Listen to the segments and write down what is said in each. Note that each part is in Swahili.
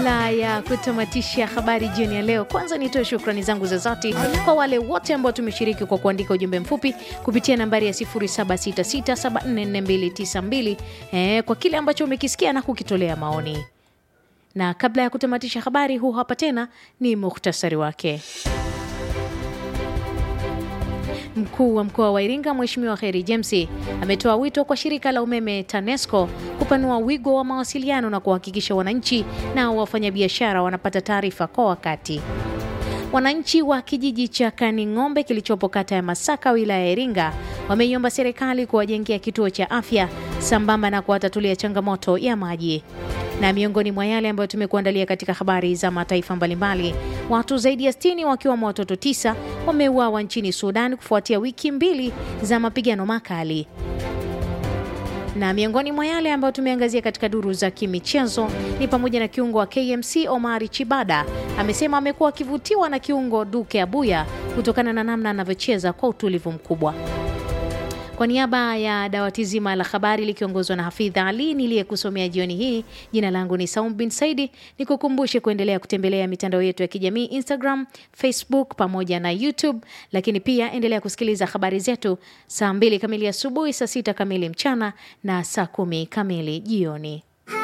Kabla ya kutamatisha habari jioni ya leo, kwanza nitoe shukrani zangu za dhati kwa wale wote ambao tumeshiriki kwa kuandika ujumbe mfupi kupitia nambari ya 0766744292 eh, kwa kile ambacho umekisikia na kukitolea maoni. Na kabla ya kutamatisha habari, huu hapa tena ni muhtasari wake. Mkuu wa mkoa wa Iringa Mheshimiwa Kheri James ametoa wito kwa shirika la umeme TANESCO kupanua wigo wa mawasiliano na kuhakikisha wananchi na wafanyabiashara wanapata taarifa kwa wakati. Wananchi wa kijiji cha Kaning'ombe kilichopo kata ya Masaka wilaya ya Iringa wameiomba serikali kuwajengea kituo cha afya sambamba na kuwatatulia changamoto ya maji. Na miongoni mwa yale ambayo tumekuandalia katika habari za mataifa mbalimbali, watu zaidi ya 60 wakiwemo watoto tisa wameuawa nchini Sudan kufuatia wiki mbili za mapigano makali na miongoni mwa yale ambayo tumeangazia katika duru za kimichezo ni pamoja na kiungo wa KMC Omari Chibada amesema amekuwa akivutiwa na kiungo Duke Abuya kutokana na namna anavyocheza kwa utulivu mkubwa. Kwa niaba ya dawati zima la habari likiongozwa na Hafidha Ali niliyekusomea jioni hii, jina langu ni Saum bin Saidi. Nikukumbushe kuendelea kutembelea mitandao yetu ya kijamii Instagram, Facebook pamoja na YouTube, lakini pia endelea kusikiliza habari zetu saa mbili kamili asubuhi, saa sita kamili mchana na saa kumi kamili jioni.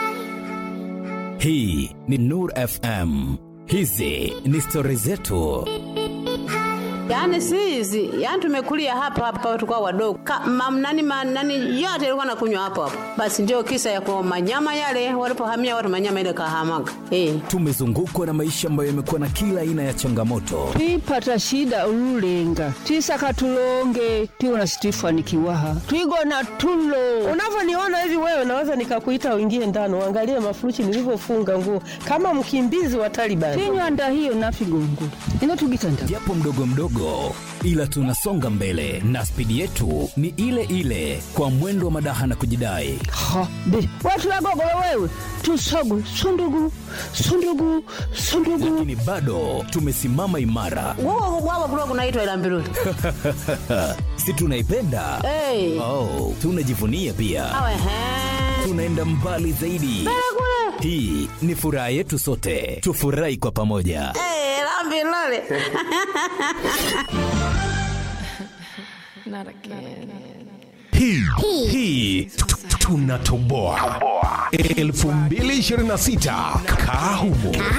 Hii ni Nur FM. Hizi ni stori zetu. Yaani si hizi, yaani tumekulia hapa hapa tukao wadogo. Mamnani manani yote ilikuwa nakunywa hapo hapo. Basi ndio kisa ya kwa manyama yale walipohamia watu manyama ile kahamaga. Eh. Tumezungukwa na maisha ambayo yamekuwa na kila aina ya changamoto, twipata shida ululenga twisaka tulonge twiwona situifanikiwaha twigona tulo Unavyoniona hivi wewe, naweza nikakuita uingie ndani uangalie mafuruchi nilivyofunga nguo kama mkimbizi wa Taliban. tinywanda hiyo nafigongo ino tugitanda japo mdogo mdogo, ila tunasonga mbele na spidi yetu ni ile ile, kwa mwendo wa madaha na kujidai. ha be watulagogolo wewe tusogu sundugu sundugu sundugu Lakini bado tumesimama imara, Wao wao kulikuwa kunaitwa ila mbiruli. si tunaipenda? Eh. Oh, tunajivunia pia, Awe he. tunaenda mbali zaidi. Hii ni furaha yetu sote, tufurahi kwa pamoja. Eh, la mbiruli. hii hii tunatoboa 2026 kaa humo